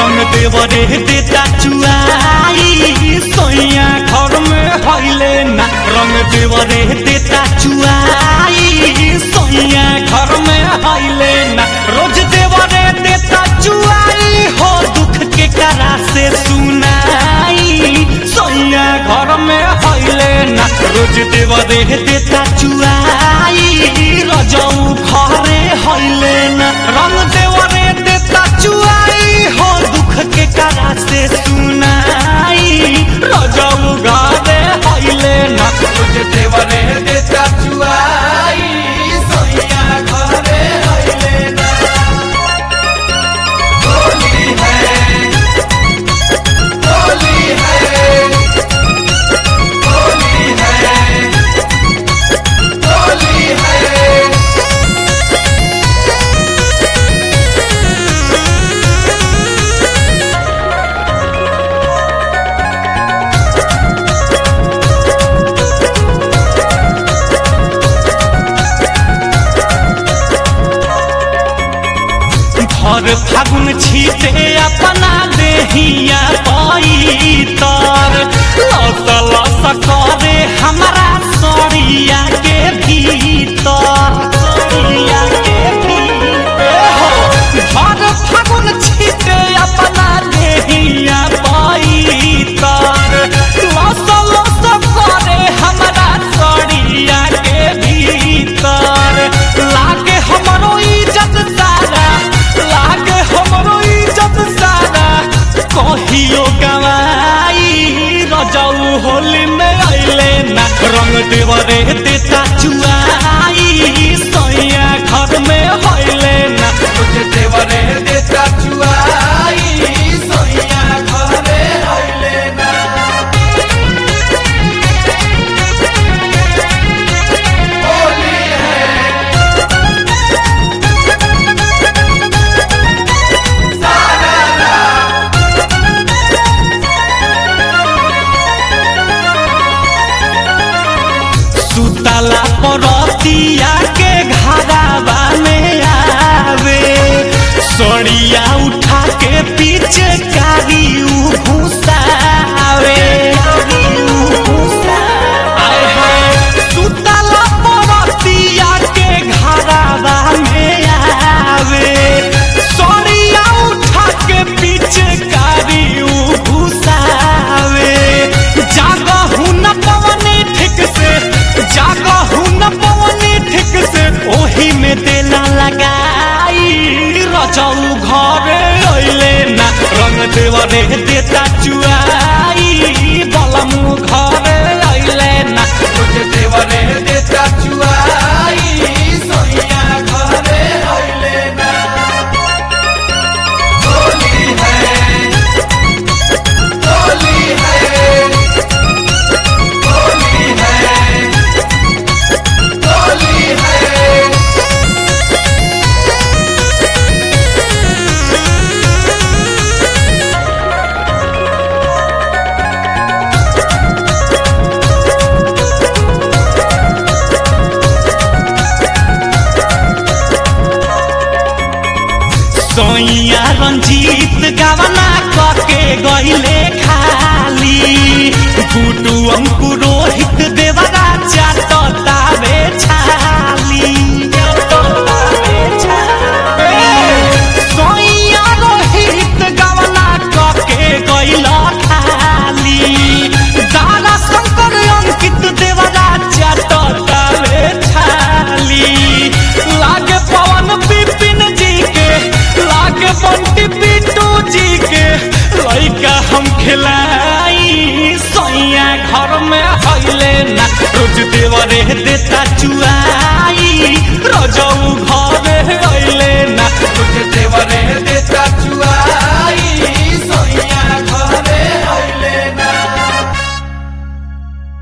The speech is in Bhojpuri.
रंग देवरे देता चुआई सोइया घर में हइले ना रंग देवरे देता चुआई सोइया घर में हइले ना रोज देवरे देता चुआई हो दुख के करा से सुनाई सोइया घर में हइले ना रोज देवरे देता चुआई रजऊ घरे हइले ना रंग देवरे देता चुआई हो दुख के करा से सुनाई रजऊ घरे हइले ना रोज देवरे देता चुआई सोइया घरे हइले ना होली है होली है होली है होली है भर फागुन छीटे अपना देहिया पैतर लस लस करे हमारा सड़िया के भीतर सड़िया के भीतर भर फागुन छीटे अपना देहिया पैतर लस लस करे हमारा सड़िया के भीतर लागे हमरो इज्जत सारा लागे हमरो इज्जत सारा कहियो गवाई रजऊ होली में अइले ना रंग देवरे देता चुआई सैया घर में हइले ना मुझे देवरे देता चुआई सैया घरे हइले ना होली है सुतला परतिया के घरावा में आवे सड़िया उठा के पीछे कारी उ घुसावे आय हाय सुतला परतिया के घरावा में आवे सड़िया उठा के पीछे कारी उ घुसावे जागहु न पवनी ठीक से जागहु न पवनी ठीक से ओही में देला लगाई रजऊ घरे अइले ना रंग देवरे देता चुआई बलमु घरे अइले ना मुझे देवरे देता चुआई सोइया घरे अइले ना होली है होली है होली है होली है सोइया रंजीत गवना करके गईले खाली गुडू अंकु रोहित देवरा चाटतावे छाली सोइया रोहित गवना करके गईला खाली दारा शंकर अंकित देवरा चाटतावे छाली लागे पवन विपिन जी के लागे बंटी पिंटू जी के लइका हम खिलाई सैया घर में हइले ना रोज देवरे देता चु